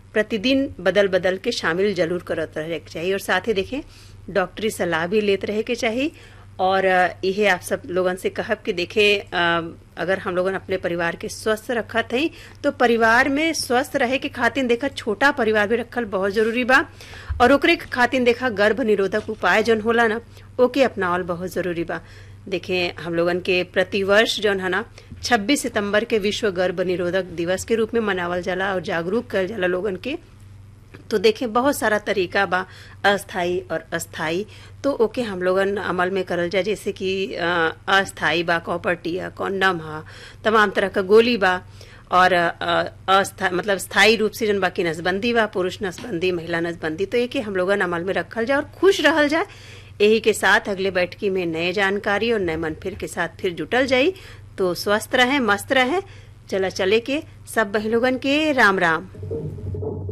प्रतिदिन बदल बदल के शामिल जरूर करत रहे के चाहिए और साथ ही देखें डॉक्टरी सलाह भी लेते रहे के चाहिए और यही आप सब लोगन से कहब कि देखे अगर हम लोगन अपने परिवार के स्वस्थ रखत हई तो परिवार में स्वस्थ रहे के खातिर देखा छोटा परिवार भी रखल बहुत जरूरी बा और ओकरे खातिर देखा गर्भ निरोधक उपाय जौन होला ना ओके अपनावल बहुत जरूरी बा देखें हम लोगन के प्रतिवर्ष जौन है ना 26 सितंबर के विश्व गर्भ निरोधक दिवस के रूप में मनावल जाला और जागरूक करल जाला लोगन के तो देखें बहुत सारा तरीका बा अस्थाई और अस्थाई तो ओके हम लोगन अमल में करल जाए जैसे कि अस्थाई बा कॉपर्टी है कॉन्डम है तमाम तरह का गोली बा और अस्थाई मतलब स्थायी रूप से जन बाकी नसबंदी बा पुरुष नसबंदी महिला नसबंदी तो ये हम लोगन अमल में रखल जाए और खुश रहल जाए यही के साथ अगले बैठकी में नए जानकारी और नए मनफिर के साथ फिर जुटल जाई तो स्वस्थ रहे मस्त रहे चला चले के सब बहलोगन के राम राम